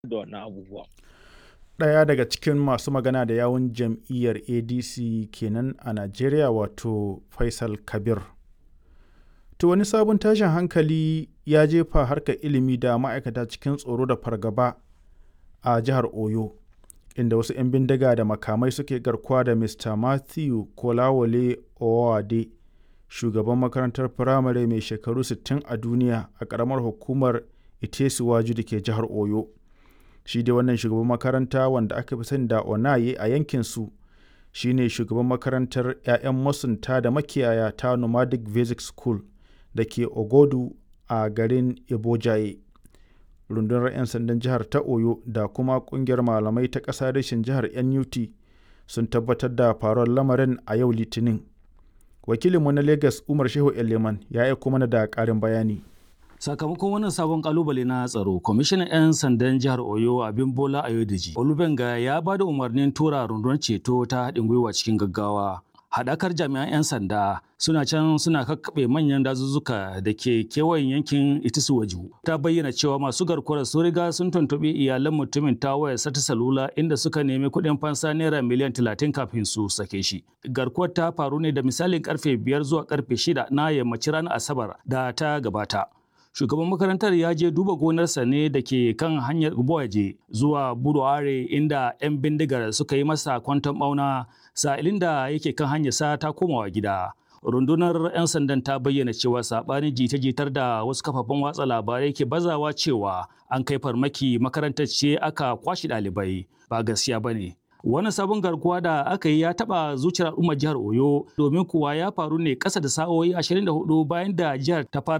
da wannan abubuwa. Ɗaya daga cikin masu magana da yawun jam'iyyar ADC kenan a Najeriya wato Faisal Kabir. To wani sabon tashin hankali ya jefa harkar ilimi da ma'aikata cikin tsoro da fargaba a jihar Oyo, inda wasu 'yan bindiga da makamai suke garkuwa da Mr. Matthew Kolawole Owode, shugaban makarantar firamare mai shekaru 60 a duniya a ƙaramar hukumar Itesiwaju da ke jihar Oyo. Shi dai wannan shugaban makaranta wanda aka fi sani da Onaye a yankinsu shi ne shugaban makarantar 'ya'yan masunta da makiyaya ta Nomadic Basic School da ke Ogodu a garin Ibojaye. Rundunar 'yan sandan jihar ta Oyo da kuma ƙungiyar malamai ta ƙasa reshen jihar NUT sun tabbatar da faruwar lamarin a yau Litinin. Wakilinmu na Lagos Umar Shehu Eleman ya aiko mana da ƙarin bayani. Sakamakon wannan sabon kalubale na tsaro, kwamishinan 'yan sandan jihar Oyo Abin Bola Ayodeji, Olubenga ya ba da umarnin tura rundunar ceto ta haɗin gwiwa cikin gaggawa. Haɗakar jami'an 'yan sanda suna can suna kakkaɓe manyan dazuzzuka da ke kewayen yankin Itisuwaju. Ta bayyana cewa masu garkuwar sun riga sun tuntuɓi iyalan mutumin ta wayar sata salula inda suka nemi kuɗin fansa naira miliyan talatin kafin su sake shi. Garkuwar ta faru ne da misalin karfe biyar zuwa karfe shida na yammacin ranar Asabar da ta gabata. shugaban makarantar ya je duba gonarsa ne da ke kan hanyar Uboaje zuwa Buruare inda 'yan bindigar suka yi masa kwanton bauna sa'ilin da yake kan hanyar sa ta komawa gida. Rundunar 'yan sandan ta bayyana cewa saɓanin jita-jitar da wasu kafafen watsa labarai ke bazawa cewa an kai farmaki makarantar ce aka kwashe ɗalibai ba gaskiya ba ne. Wannan sabon garkuwa da aka yi ya taɓa zuciyar al'ummar jihar Oyo domin kuwa ya faru ne ƙasa da sa'o'i 24 bayan da jihar ta fara